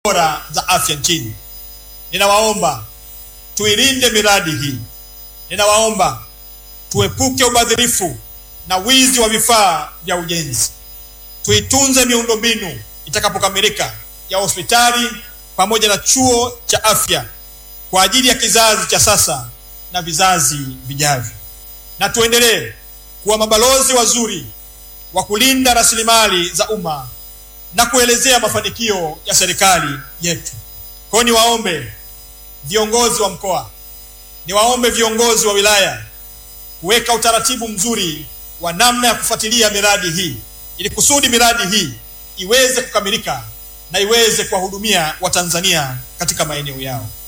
bora za afya nchini. Ninawaomba tuilinde miradi hii. Ninawaomba tuepuke ubadhirifu na wizi wa vifaa vya ujenzi. Tuitunze miundombinu itakapokamilika ya hospitali pamoja na chuo cha afya kwa ajili ya kizazi cha sasa na vizazi vijavyo, na tuendelee kuwa mabalozi wazuri wa kulinda rasilimali za umma na kuelezea mafanikio ya serikali yetu. Kwa hiyo niwaombe viongozi wa mkoa, niwaombe viongozi wa wilaya kuweka utaratibu mzuri wa namna ya kufuatilia miradi hii ili kusudi miradi hii iweze kukamilika na iweze kuwahudumia Watanzania katika maeneo yao.